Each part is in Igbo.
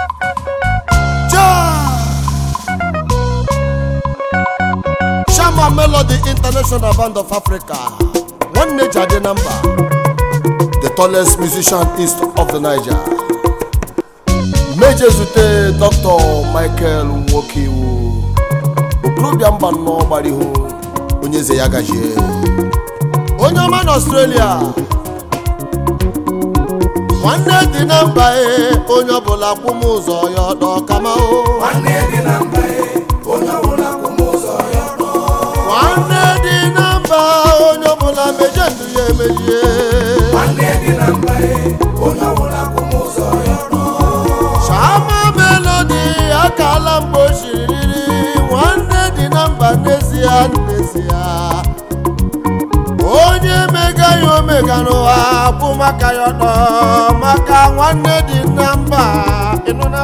Shama Melody International Band of Africa nwanne Jade Namba the tallest musician east of the Niger meje zute Dr. Michael Nwokiwu okorobịa mba nnọọ gbara ihu onye eze ya gajie onye ọma na Australia nwanne dị na mba e onye ọbụla kwụ m ụzọ ya ọdọ kama o nwanne dị na mba e onye ọbụla kwụ m ụzọ ya ọdọ nwanne dị na mba onye ọbụla meje ndụ ya emejie nwanne dị na mba e onye ọbụla kwụ m ụzọ ya ọdọ Shama Melody akala mgbe o shiri riri nwanne dị na mba n'ezie n'ezie onye mega ya omega n'ụwa bụ maka ya ọtọ maka nwanne dị na mba ịnụna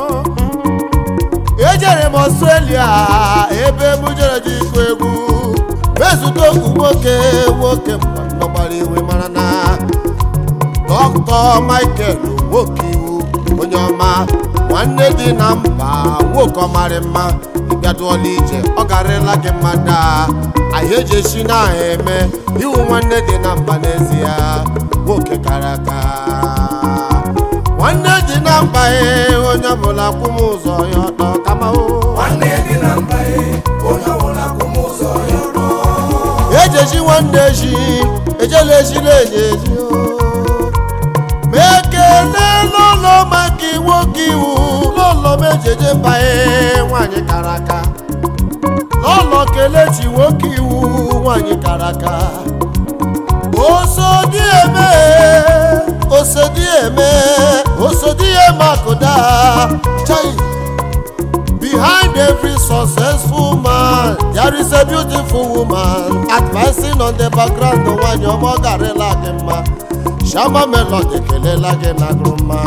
ejere m Australia ebe m jere ji ịkụ egwu mezute okwu nwoke nwoke mgbe nọgbara iwe mara na dọkịta michael nwoke iwu onye ọma nwanne dị na mba nwoke ọmarị mma ịbịaduola ije ọ garịla gị mmadụ a anyị eji esi na aha eme iwu nwanne dị na mba n'ezie nwoke kara aka nwanne dị na mba e onye ọbụla kwụ m ụzọ ya ọtọ kama o nwanne dị na mba e onye ọbụla kwụ m ụzọ ya ọdọ ejeji nwanne eji ejela ejila enye eji o. ma ekele n'ụlọ maka nwoke iwu n'ụlọ m ejeje mba e nwanyị kara aka n'ụlọ kelechi nwoke iwu nwanyị kara aka osodi eme osodi eme osodi eme akụda chai Behind every successful man, there is a beautiful woman advancing on the background. Nwanyị ọma ọ garịla gị mma, Shama Melody kelela gị na grụma.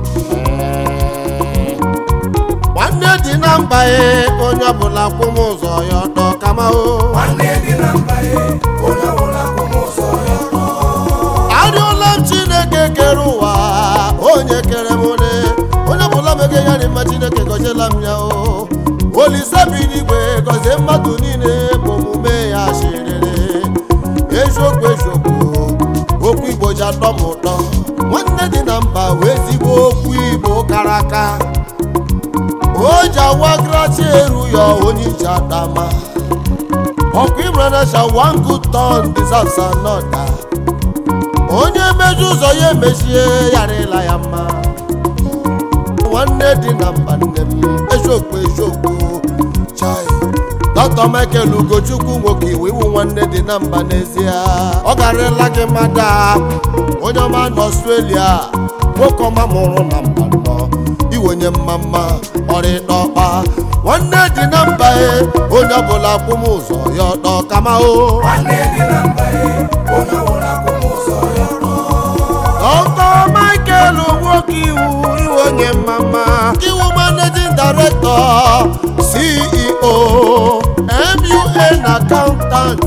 Nwanne dị na mba e, onye ọbụla kwụ m ụzọ ya ọtọ kama o. nwanne dị na mba e onye ọbụla kwụ m ụzọ ya ọdọ Arịọla m Chineke kere ụwa, onye kere m one, onye ọbụla mege ya dị mma Chineke gọziela m ya o. Olise bi n'igwe gọzie mmadụ niile bụ omume ya shiriri. Eziokwu eziokwu, okwu Igbo ji atọ m ụtọ. Nwanne dị na mba wee ezigbo okwu Igbo kara aka. O ji awa grachi eru ya onye iji adama. Ọkwa Imran Asha one good turn deserves another. onye meju ụzọ ya emechie yarịla ya mma nwanne dị na mba nne m eziokwu eziokwu chai dọkịta michael ugochukwu nwoke iwu iwu nwanne dị na mba n'ezie ọ garịla gị mmadụ onye ọma na ọstrelia nwoke ọma mụrụ na mba nọ iwenye mma mma ọrịdọkpa nwanne dị na mba e onye ọbụla kwụ m ụzọ ya ọtọ kama o nwanne dị na mba e onye ọbụla kwụ m ụzọ ya ọdọ Dr. Michael nwoke iwu iwe onye mama iwu managing director CEO MUN accountant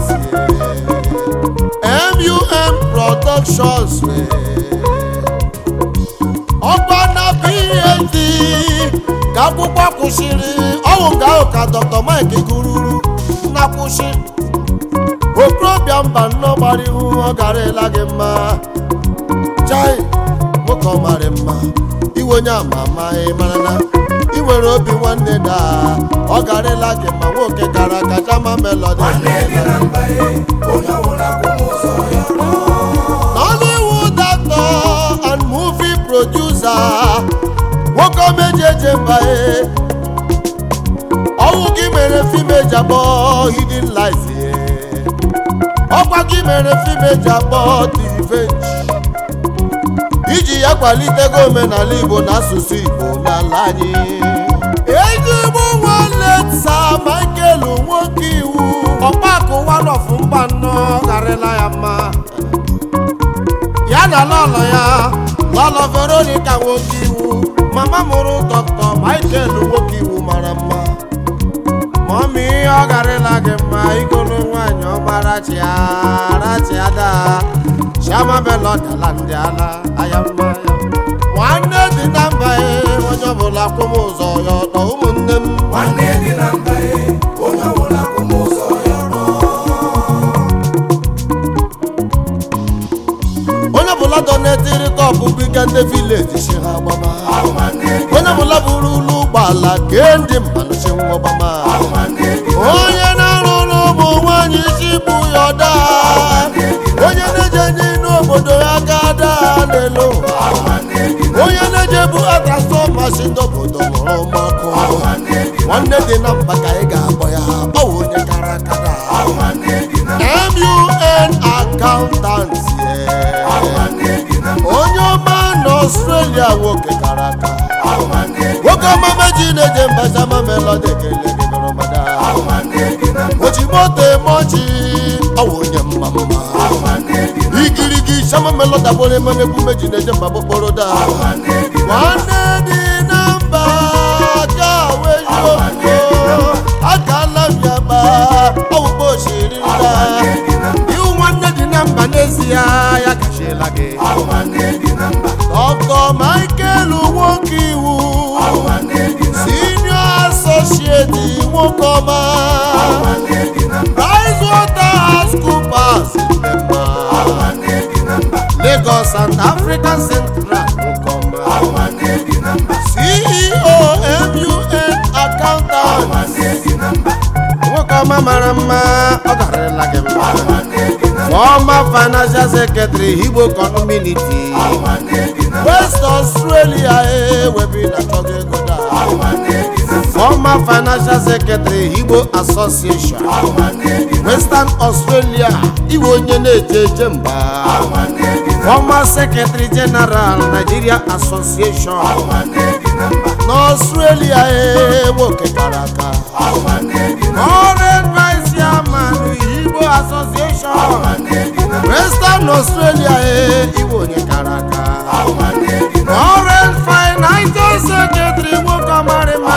MUN productions ọkwa na PhD ka akwụkwọ kwụsịrị ọwụ nga ahụ ka Dr. Mike gụruru na kwụsị okorobịa mba nnọọ gbara ihu ọ garịla gị mma chai nwoke ọ marị mma iwe onye ama ama ị mara na ị nwere obi nwanne da ọ garịla gị ma nwoke gara aga Shama Melody nwanne dị na mba e onye ọbụla kwụ m ụzọ ya ọdọ Nollywood actor and movie producer nwoke omeji eje mba e ọnwụ gị mere fim eji akpọ Hidden Lies e. ọkwa gị mere fim eji akpọ The Revenge iji ya kwalitego omenala igbo na asụsụ igbo n'ala anyị ezigbo nwanne sa michael nwoke iwu ọkpakụ wanọfụ mba nnọ garịla ya mma ya na lọlọ ya lọlọ veronica nwoke iwu mama mụrụ dọkta michael nwoke iwu mara mma mọmi ọ garịla gị mma igolu nwaanyị ọmara chia rachia daa Shama Melody ala ndị ala aya mma ya nwanne dị na mba e onye ọbụla kwụ m ụzọ ya ọtọ ụmụnne m nwanne dị na mba e onye ọbụla kwụ m ụzọ ya ọtọ onye ọbụla donetiri kọpụ biga ndị vileji si ha gbama nwanne dị onye ọbụla buru ụlọ ụgbọala kee ndị mmanụ si nwa gbama nwanne dị onye na-arụ n'ụmụ nwaanyị isi bụ ya ọda onye na-eje n'ime obodo ya ga daa n'elu ụwa nwanne dị onye na-eje bụ atrasfọma si n'obodo mụrụ mmakụ nwanne dị nwanne dị na mba ka anyị ga-akpọ ya ọ wụ onye kara akada nwanne dị na MUN accountant yeah. nwanne dị na onye ọma na Australia nwoke kara aka nwanne dị nwoke ọmama ji na-eje mba sama melodi ekele gị nọrọ mada nwanne dị na oji moto eme ọchị ọ wụ onye mma mma nwanne dị igirigi sama melodi abụrụ eme na-egwu meji na-eje mba bụkpọrọ da nwanne dị nwanne dị na mba ka wejuo akala m ya gba ọwụkpa oshiri nda iwu nwanne dị na mba n'ezie ya kachiela gị nwanne dị na mba dọkọ michael nwoke iwu nwanne dị na senior associate nwoke ọma nwanne dị na mba pricewaterhousecoopers ndemma nwanne dị na mba lagos and african central nwoke ọma nwanne dị na mba ceo mun accountant nwanne dị na mba nwoke ọma mara mma ọ garịla gị mma nwanne dị na former financial secretary igbo community nwanne dị na west australia ewebi na chọga ego daa nwanne dị na former financial secretary igbo association nwanne dị na western australia iwe onye na-eje eje mba nwanne dị na former secretary general nigeria association nwanne dị na mba n'australia nwoke kara aka nwanne dị na Foreign vice chairman igbo association nwanne dị na western australia iwe onye kara aka nwanne dị na Foreign financial secretary nwoke ọmarịma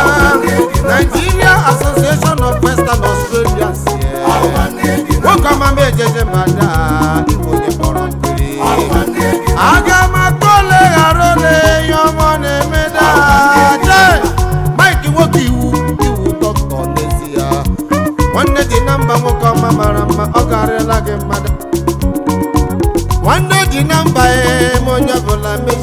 nigeria association of western australia si nwanne dị na nwoke ọmama ejeje mada igwe onye kpọrọ mpiri nwanne dị na aga m atụ ole ghara ole ihe ọma ọ na-emeda je mike nwoke iwu iwu dọkịta n'ezie nwanne dị na mba nwoke ọma mara mma ọ garịla gị mmadụ nwanne dị na mba ee ma onye ọbụla meji